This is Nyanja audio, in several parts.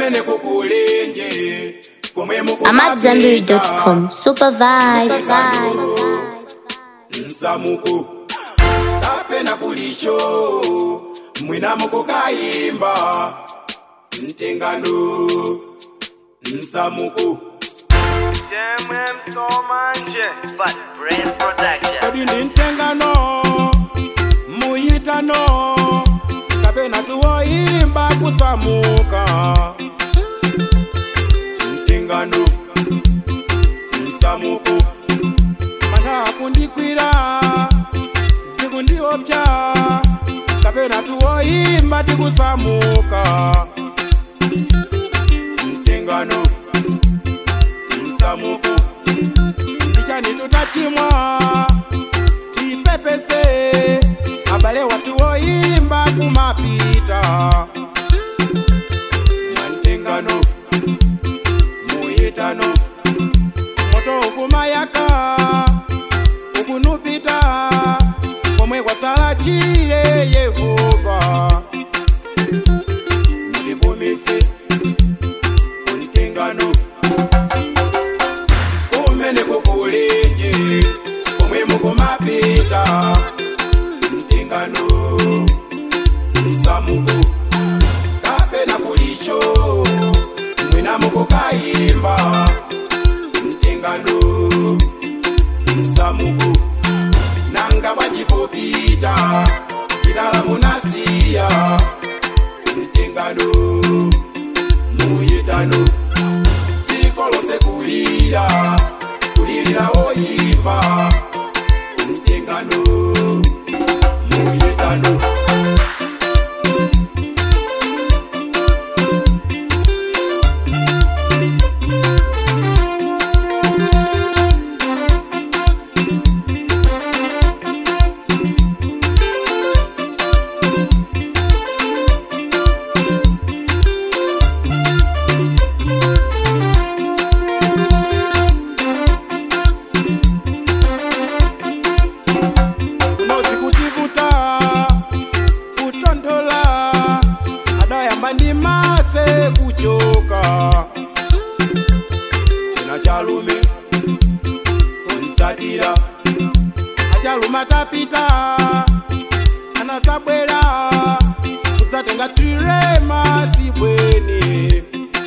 kumene kukulenje komwe AmadZanbury.com. Super vibe. nsamuku kapena kulisho mwina mukukayimba mtengano nsamuku Jemem so manje, but brain production. kodi ndi mtengano muyitano kapena tuwoyimba kusamuka mtengano nsamuku mana kundikwira zikundiopya kapena tuwoyimba tikusamuka mtengano nsamuku ndichani tutachimwa tipepese abale watu woimba kumapita mwantengano muyitano moto ukumayaka ukunupita komwe kwatsala chile yehova mulipumitse kuntengano kumene kukulenje komwe mukumapita mtengano msamuku kapena kulisho mwina mukukayimba mtengano msamuku nanga bwachipopita chitala munasiya mtengano muyitano dziko lonse kulira kulirira woyimba mtengano muyitano kunozi kutivuta kutondola adayamba ndi matse kuchoka ina chalume kontsatira achaluma tapita anadzabwera kudzatenga tirema sibweni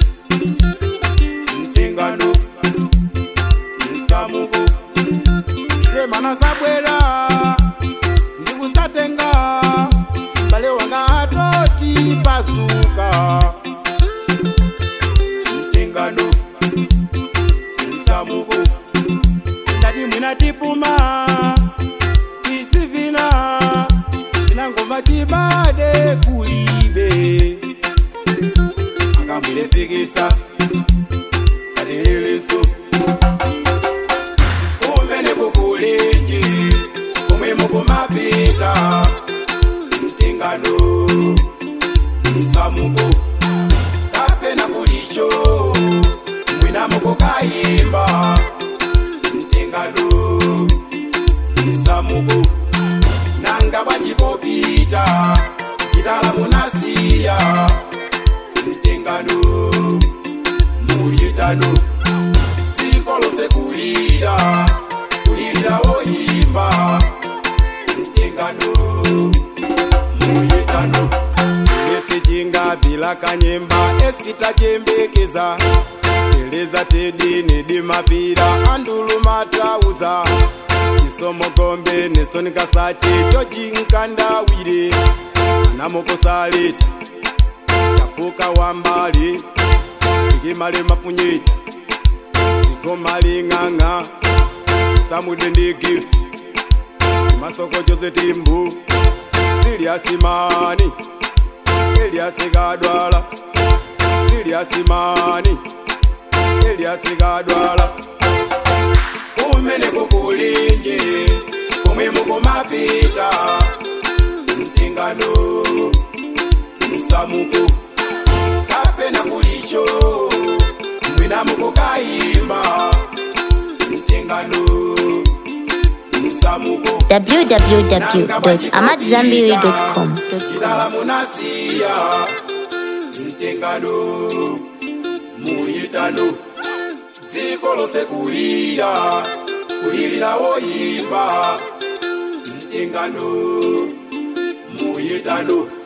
mtengano msamuku tirema anadzabwera ndikudzatenga mbale wanga atoti pazuka mtengano msamuku ndati mwina tipuma titsivina tinangomva tibade kulibe akamwilefikisa katereleso kumene kukulenje komwe mukumapita mtengano msamuku kapena kulisho mwina mukukayimba mtengano msamuku nanga bwachipopita chitala munasiya mtengano muyitano dziko lonse kulira kulirira woyimba mtengano muyitano nesijinga bila kanyemba esitachembekeza teleza tedi nedimapira andulumatauza isomogombe nesonikasati jojinkandawire anamokosaleta chapuka wambali ikimale mafunyeti ikomaling'ang'a samwide ndigi masoko jose timbu siliasimani eliasigadwala siliasimani eliasigadwala kumene kukulinje komwe mukumapita mtengano msamuku kapena kulisho mwina mukukayimba mtengano msamuku www.amadzanbury.com. Kitala munasiya mtengano muyitano dziko lonse kulira kulirira woyimba mtengano muyitano